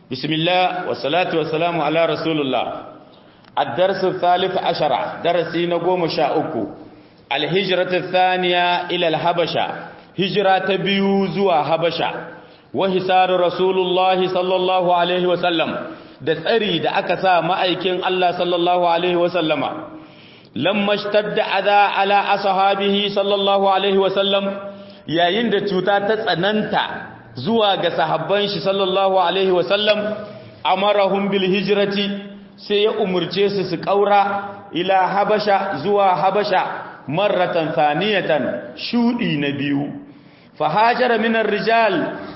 بسم الله والصلاة والسلام على رسول الله الدرس الثالث عشر درسي نقوم شاؤكو الهجرة الثانية إلى الحبشة هجرة بيوزوا حبشة وحسار رسول الله صلى الله عليه وسلم da tsari da aka sa ma'aikin Allah sallallahu alaihi wasallama lamma shtadda adha ala ashabihi sallallahu alaihi wasallam yayin da cuta ta tsananta zuwa ga sahabban shi sallallahu alaihi wasallam amarahum bil hijrati sai ya umurce su su kaura ila habasha zuwa habasha marratan thaniyatan shudi na biyu fa hajara min ar-rijal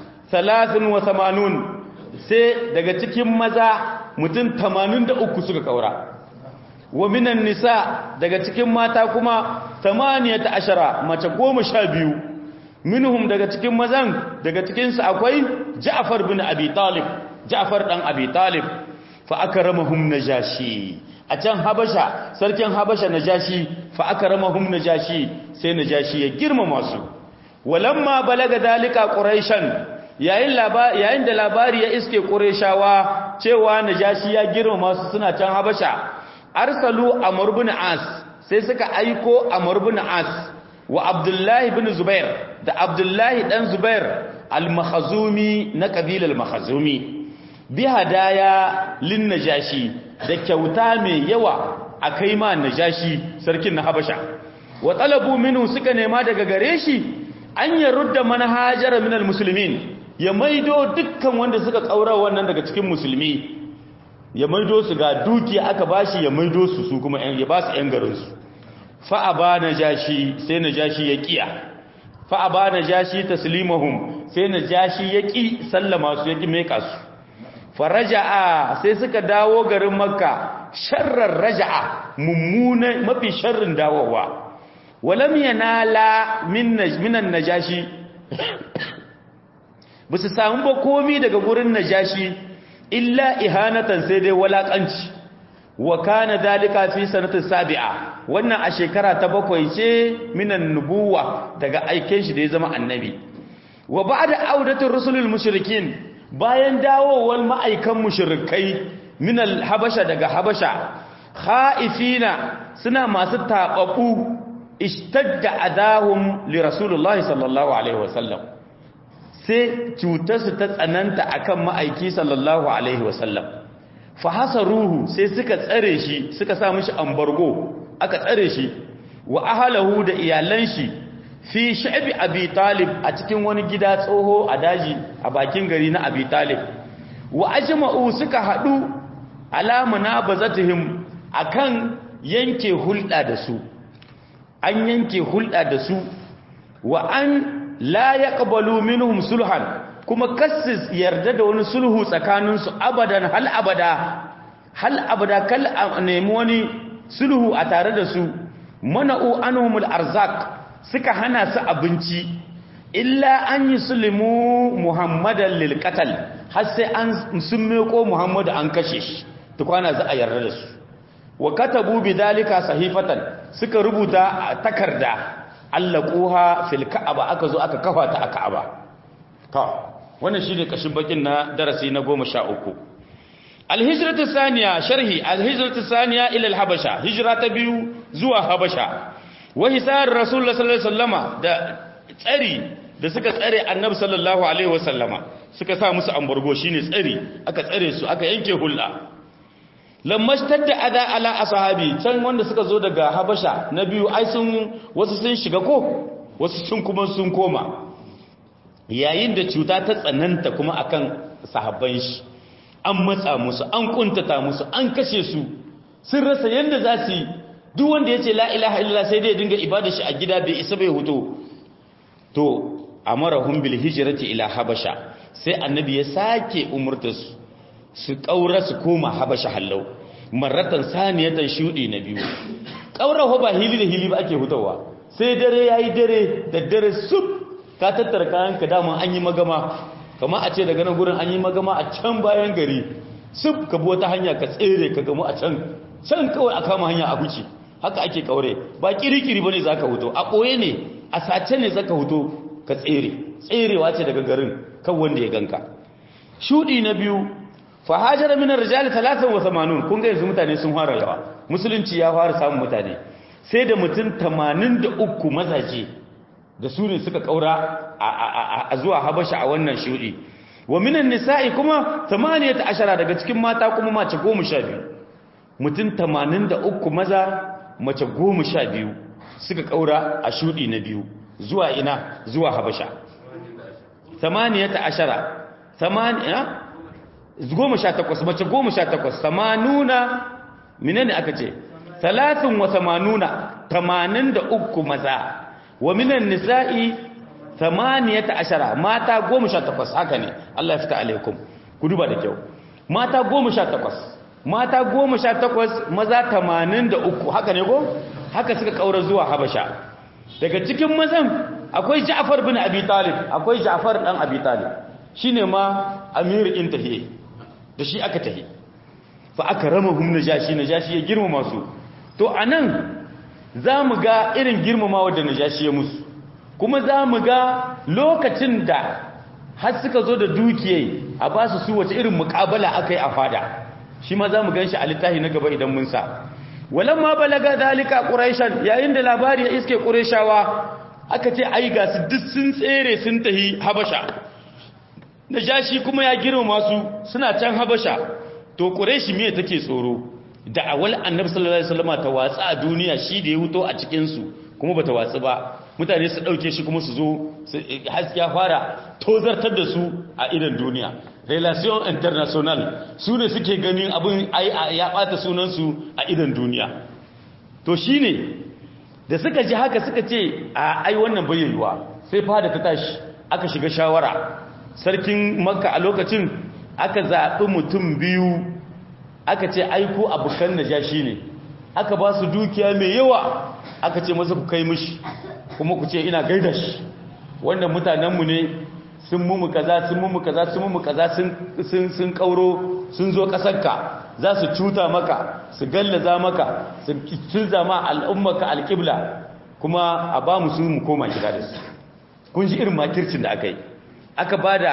83 sai daga cikin maza mutum 83 suka kaura wa minan nisa daga cikin mata kuma 18 mace 12 minhum daga cikin mazan daga cikinsu akwai Ja'far bin Abi Talib Ja'far dan Abi Talib fa akramahum najashi a can Habasha sarkin Habasha najashi fa akramahum najashi sai najashi ya girmama su walamma balaga dalika quraishan yayin labari yayin da labari ya iske qurayshawa cewa najashi ya girmama su suna can Habasha arsalu amr bin as sai suka aiko amr bin as wa abdullahi bin zubair da abdullahi dan zubair al-makhazumi na kabilar makhazumi bi hadaya lin najashi da kyauta mai yawa akai ma najashi sarkin na habasha wa talabu minhu suka nema daga gare shi an yarudda manhajara min al-muslimin ya maido dukkan wanda suka kaura wannan daga cikin musulmi ya maido su ga dukiya aka bashi ya maido su su kuma ya ba su yan garin su fa'aba na jashi sai na jashi ya ƙiya fa'aba na jashi taslimahum sai na jashi ya ƙi sallama su ya ƙi meka su faraja'a sai suka dawo garin makka sharrar raja'a mummunan mafi sharrin dawowa walam yanala minan najashi ba su samu ba komi daga gurin najashi illa ihanatan sai dai walaƙanci wa kana dalika fi sanatin sabi'a wannan a shekara ta bakwai ce minan nubuwa daga aiken shi da ya zama annabi wa ba'da audatul rusulul mushrikin bayan dawowar ma'aikan mushrikai minal habasha daga habasha khaifina suna masu tababu ishtadda adahum li rasulullahi sallallahu alaihi wasallam sai cutarsu ta tsananta akan ma'aiki sallallahu alaihi wasallam fahasaruhu sai suka tsare shi suka sa mishi ambargo aka tsare shi wa ahalahu da iyalan shi fi sha'bi abi talib a cikin wani gida tsoho a daji a bakin gari na abi talib wa ajma'u suka hadu ala munabazatihim akan yanke hulɗa da su an yanke hulɗa da su wa an la yaqbalu minhum sulhan kuma kassis yarda da wani sulhu tsakaninsu abadan hal abada hal abada kal nemi wani sulhu a tare da su mana'u anhumul arzak suka hana su abinci illa an yi sulimu muhammadan lil qatl har sai an sun meko muhammadu an kashe shi tukwana za a yarda da su wa katabu bidalika sahifatan suka rubuta a takarda allaquha fil ka'aba aka zo aka kafa ta a ka'aba to wannan shine kashin bakin na darasi na 13 alhijratu thaniya sharhi alhijratu thaniya ila alhabasha hijra ta biyu zuwa habasha wa hisar rasulullah sallallahu alaihi wasallama da tsari da suka tsare annabi sallallahu alaihi wasallama suka sa musu ambargo shine tsari aka tsare su aka yanke hulla lammashtar da ada ala ashabi can wanda suka zo daga habasha na biyu ai sun wasu sun shiga ko wasu sun kuma sun koma yayin da cuta ta tsananta kuma akan sahabban shi an matsa musu an kuntata musu an kashe su sun rasa yadda za su yi duk wanda ya ce la ilaha illallah sai dai dinga ibada shi a gida bai isa bai huto to amarahum bil hijrati ila habasha sai annabi ya sake umurta su su kaura su koma habasha hallau marratan saniyatan shudi na biyu kaura ba hili da hili ba ake hutawa sai dare yayi dare da dare sub ka tattara kayanka dama an yi magama kama a ce daga nan gurin an yi magama a can bayan gari sub ka bi wata hanya ka tsere ka gamu a can can kawai a kama hanya a huce haka ake kaure ba kirikiri bane zaka huto a koye ne a sace ne zaka huto ka tsere tserewa ce daga garin kan wanda ya ganka shudi na biyu fa hajara min ar-rijal 83 kun ga yanzu mutane sun fara yawa musulunci ya fara samun mutane sai da mutum 83 mazaje da su ne suka kaura a zuwa habasha a wannan shudi wa minan nisa'i kuma 18 daga cikin mata kuma mace 12 mutum 83 maza mace 12 suka kaura a shudi na biyu zuwa ina zuwa habasha 18 8 goma sha takwas mace goma sha takwas samanuna minane aka ce talatin wa samanuna tamanin da uku maza wa minan nisa'i tamaniyata ashara mata goma sha takwas haka ne Allah ya fita alaikum ku duba da kyau mata goma sha takwas mata goma sha takwas maza tamanin da uku haka ne ko haka suka kaura zuwa habasha daga cikin mazan akwai ja'far bin abi talib akwai ja'far dan abi talib shine ma amir intahi da shi aka tahi fa aka rama hum najashi najashi ya girmama su to anan zamu ga irin girmamawa da najashi ya musu kuma zamu ga lokacin da har suka zo da dukiyai a ba su su wace irin muƙabala akai a fada shi ma zamu ganshi a littafi na gaba idan mun sa walamma balaga dalika quraishan yayin da labari ya iske qurayshawa aka ce ai ga su duk sun tsere sun tahi habasha najashi kuma ya girma su suna can habasha to quraishi me take tsoro da awal annabi sallallahu alaihi wasallam ta watsa a duniya shi da ya huto a cikin su kuma bata watsu ba mutane su dauke shi kuma su zo haskiya fara tozartar da su a idan duniya relation international su ne suke ganin abin ya bata sunan su a idan duniya to shine da suka ji haka suka ce a ai wannan bayyana sai fada ta tashi aka shiga shawara sarkin makka a lokacin aka zaɓi mutum biyu aka ce aiko abokan najashi ne aka ba su dukiya mai yawa aka ce masa ku kai mishi kuma ku ce ina gaida shi wannan mutanenmu ne sun mumu kaza sun mumu kaza sun mumu kaza sun kauro sun zo ƙasarka za su cuta maka su gallaza maka su cinza ma al'ummaka alƙibla kuma a ba mu su mu koma gida da su kun ji irin makircin da aka yi aka ba da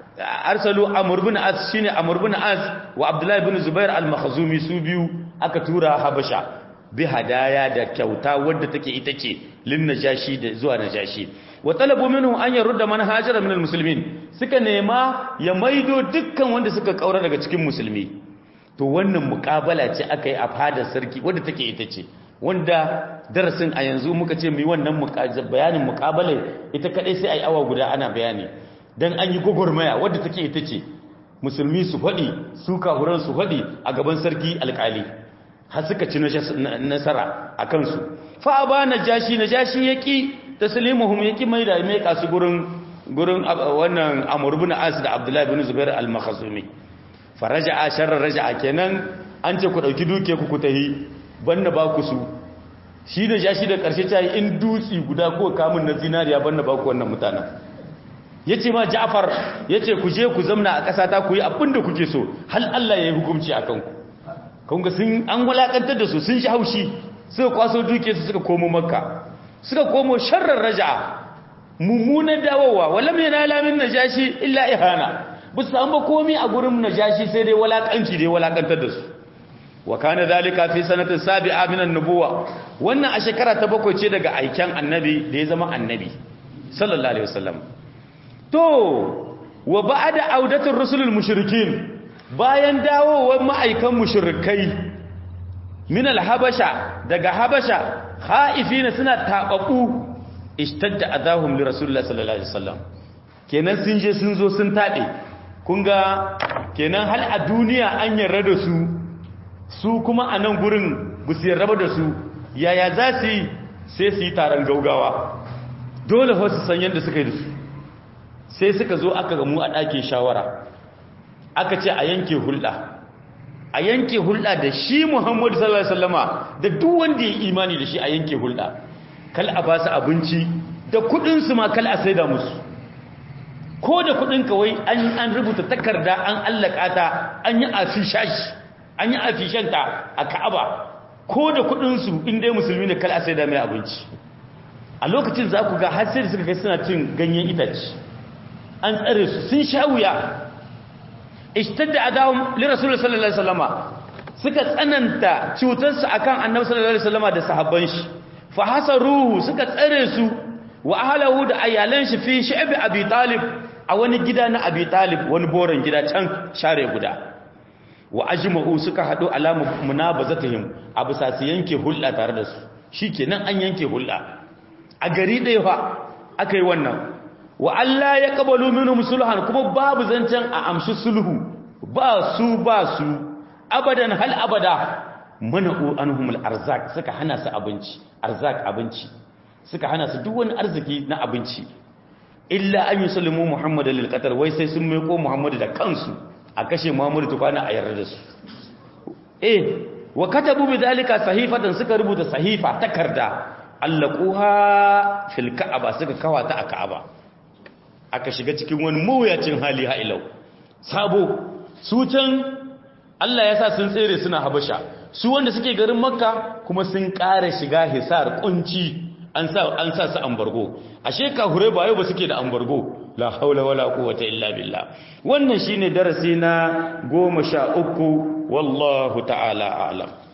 arsalu amur bin as shine amur bin as wa abdullahi bin zubair al-makhzumi su biyu aka tura habasha bi hadaya da kyauta wadda take ita ce lin najashi da zuwa najashi wa talabu minhu an yarudda man hajara min al-muslimin suka nema ya maido dukkan wanda suka kaura daga cikin musulmi to wannan muqabala ce aka yi a fadar sarki wadda take ita ce wanda darasin a yanzu muka ce mu yi wannan bayanin muqabalai ita kadai sai ai awa guda ana bayani dan an yi gogormaya wadda take ita ce musulmi su faɗi su kahuran su faɗi a gaban sarki alƙali har suka ci nasara a kansu fa ba najashi najashi yaki taslimuhum yaki mai da mai kasu gurin gurin wannan amr ibn as da abdullahi ibn zubair al-makhzumi faraja'a sharra raja'a kenan an ce ku dauki duke ku ku tahi banna ba ku su shi da jashi da karshe ta yi in dutsi guda ko kamun na zinariya banna ba ku wannan mutanen ya ce ma ja'far ya ce ku je ku zamna a ƙasa ta ku yi abin da kuke so hal Allah ya yi hukumci a kanku kunga sun an wulaƙantar da su sun shi haushi suka kwaso duke su suka komo makka suka komo sharrar raja'a mummunan dawowa walam yana lamin najashi illa ihana ba su samu komi a gurin najashi sai dai wulaƙanci dai wulaƙantar da su wa kana zalika fi sanatin sabi'a min an-nubuwa wannan a shekara ta bakwai ce daga aiken annabi da ya zama annabi sallallahu alaihi wasallam to wa ba'da audatul rusulul mushrikin bayan dawowar ma'aikan mushrikai min al-habasha daga habasha khaifina suna tababu ishtadda adahum li rasulillahi sallallahu alaihi wasallam kenan sun je sun zo sun tade kun ga kenan hal a duniya an yarda da su su kuma a nan gurin bu su yarda da su yaya za su yi sai su yi taron gaugawa dole fa su san yadda suka yi da su sai suka zo aka gamu a ɗakin shawara aka ce a yanke hulɗa a yanke hulɗa da shi muhammadu sallallahu alaihi wasallama da duk wanda ya imani da shi a yanke hulɗa kal a ba su abinci da kuɗinsu ma kal a saida musu ko da kuɗin kawai an rubuta takarda an allaka ta an yi afishashi an yi afishanta a ka'aba ko da kuɗinsu inda musulmi ne kal a saida mai abinci a lokacin za ku ga har sai da suka kai suna cin ganyen itace an tsare su sun sha wuya ishtadda adahum li rasul sallallahu alaihi wasallama suka tsananta cutarsu akan annabi sallallahu alaihi wasallama da sahabban shi fa hasaruhu suka tsare su wa ahlahu da ayalan shi fi shi'bi abi talib a wani gida na abi talib wani boran gida can share guda wa ajma'u suka hadu alamu munabazatihim abu sa su yanke hulɗa tare da su shikenan an yanke hulɗa a gari ɗaya fa aka yi wannan wa Allah ya kabalu minhum sulhan kuma babu zancen a amshi sulhu ba su ba su abadan hal abada mana'u anhum al-arzak suka hana su abinci arzak abinci suka hana su duk wani arziki na abinci illa an yusallimu muhammad lil qatl wai sai sun maiko muhammad da kansu a kashe muhammad tukwana a yarda da su eh wa katabu bidalika sahifatan suka rubuta sahifa takarda allaquha fil ka'aba suka kawata a ka'aba aka shiga cikin wani mawuyacin hali ha'ilau sabo su can Allah ya sa sun tsere suna habasha su wanda suke garin makka kuma sun ƙara shiga hisar kunci an sa an sa su ambargo ashe kahure ba yau ba suke da ambargo la haula wala quwwata illa billah wannan shine darasi na 13 wallahu ta'ala a'lam